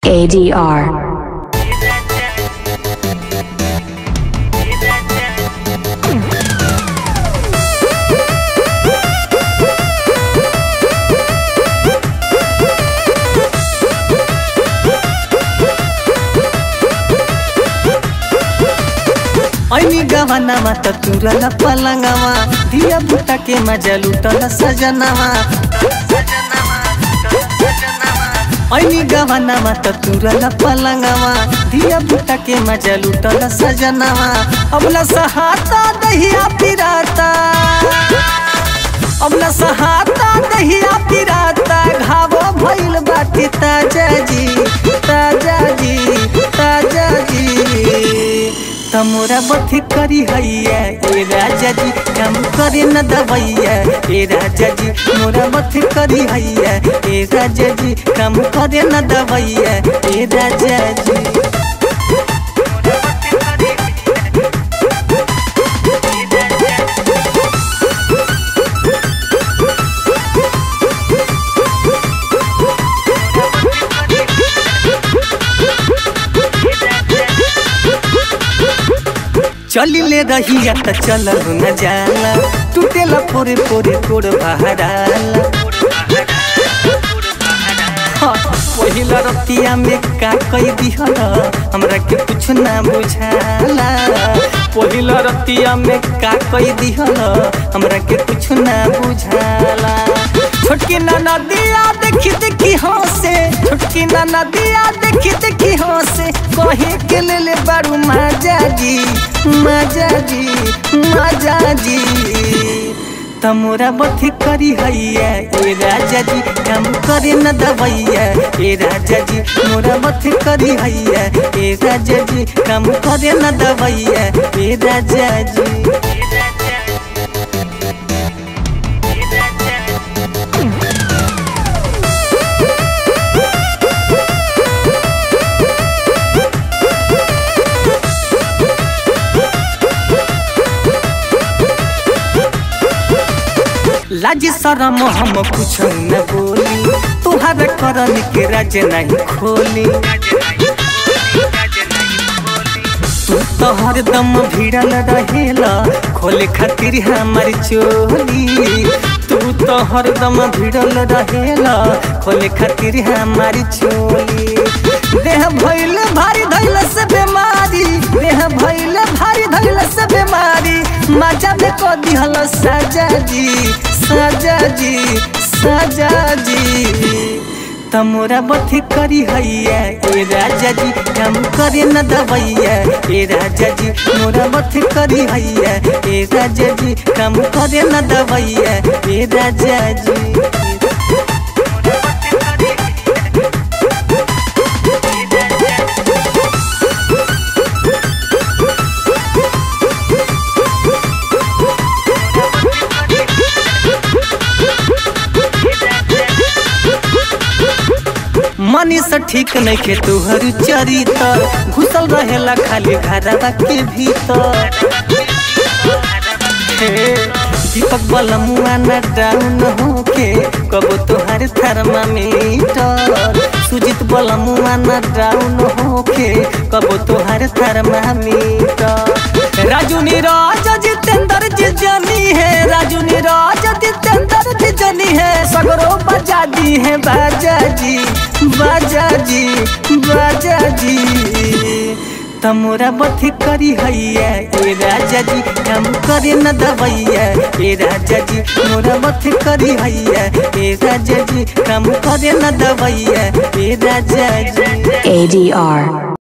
ADR. ऐनी गहनामा त तुरल पलङ्गमा दिया बुटा के मजा लुटल सजनामा ऐनी गहनामा त तुरल पलङ्गमा दिया बुटा के मजा लुटल सजनामा अबला सहाता दहिया पिराता अबला सहाता दहिया पिराता घाव भइल बाटे ताजा जी ताजा जी ताजा जी तमोरा बथी करी हैया ए राजा जी काम करे न दवैया ए राजा जी मोरा बथी करी हैया ए राजा जी काम करे न दवैया ए राजा जी चलिले रहिया त चलल न जाला टूटेला पोरे पोरे तोड़ बहराला हाँ, पहिला रतिया में का कई दिहल हमरा के कुछ ना बुझाला पहिला रतिया में का कई दिहल हमरा के कुछ ना बुझाला छोटकी नाना दिया देखी देखी हंसे छोटकी नाना दिया देखी देखी हंसे कहे के ले ले बारू माजा जी माजा जी माजा जी तमोरा बथी करी हैया ए राजा जी काम करे न दवैया ए राजा जी मोरा बथी करी हैया ए राजा जी काम करे न दवैया ए राजा जी लाज शरम हम कुछ न बोली तुहार करन के राज नहीं खोली तू तो हरदम भिड़ल रहेला खोले खातिर हमारी चोली तू तो हरदम भिड़ल रहेला खोले खातिर हमारी चोली देह भइल भारी धैल से बीमारी देह भइल भारी धैल से बीमारी मजा में को दिहल सजा जी सजा जी सजा जी तमोरा बथी करी हैया ए राजा जी काम करे न दवैया ए राजा जी मोरा बथी करी हैया ए राजा जी काम करे न दवैया ए राजा जी मनी से ठीक नहीं के तुहर चरितर घुसल रहेला खाली घरवा के भीतर हे, दीपक बलमुआ न डाउन होके कबो तुहार थर्मामीटर सुजीत बलमुआ न डाउन होके कबो तुहार थर्मामीटर राजू नीरज जितेंद्र जी जनी है राजू नीरज जितेंद्र जी जनी है सगरो बजा दी है बाजा जी बाजा जी बाजा जी तमोरा बथी करी हैया ए राजा जी काम करे न दवैया ए राजा जी मोरा बथी करी हैया ए राजा जी काम करे न दवैया ए राजा जी ADR.